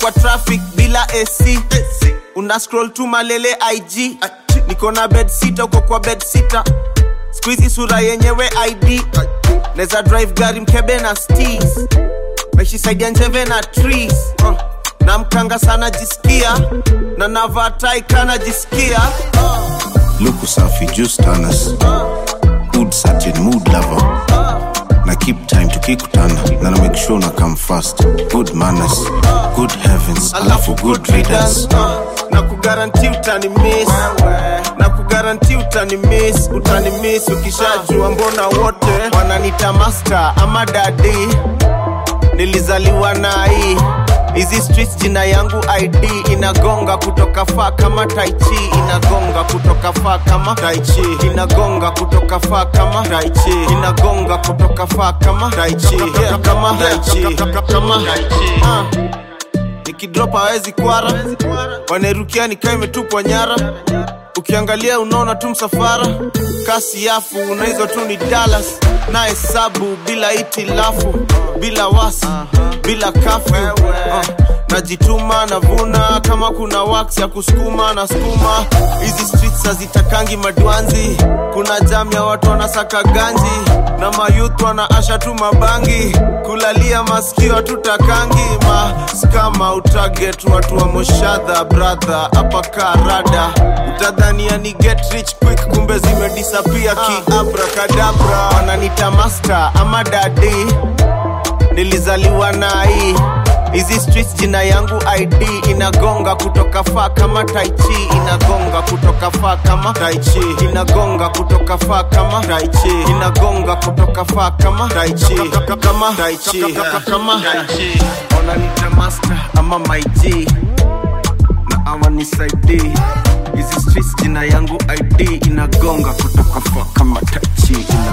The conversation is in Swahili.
kwa traffic bila ac una scroll tu malele ig niko na bed sita uko kwa bed sita skuizi sura yenyewe id neza drive gari mkebe na stis meshisaidia njeve na trees uh. na mkanga sana jisikia na navatai kana jisikia luku safi juice tanas good certain mood lover na keep time tukikutana na na make sure na come fast good manners good heavens alafu good readers uh, na kugaranti utani miss na kugaranti utani miss utani miss ukishajua mbona wote wananita master ama dadi nilizaliwa na hii hizi streets jina yangu id inagonga kutoka faa kama taichi inagonga kutoka faa kama taichi inagonga kutoka faa kama taichi inagonga kutoka faa kama taichi yeah, kama taichi kama taichi uh nikidrop hawezi kwara wanerukia nikaa imetupwa nyara ukiangalia unaona tu msafara kasi yafu na hizo tu ni dalas na hesabu bila itilafu bila wasi bila kafu uh, najituma navuna kama kuna wax ya kusukuma na skuma hizi streets hazitakangi madwanzi kuna jam ya watu wanasaka ganji na mayuth wanaasha tu mabangi kulalia masikio tutakangi maskama utaget watu wa moshadha brother hapa karada utadhania ni get rich quick kumbe zimedisapia kiabrakadabra wananita master ama dadi nilizaliwa na hii hizi streets jina yangu id inagonga kutoka faa kama taichi inagonga kutoka faa kama taichi inagonga kutoka faa kama taichi inagonga kutoka faa kama taichi kama taichi kama taichi wananita master ama maig na awanisaidii hizi streets jina yangu id inagonga kutoka faa kama taichi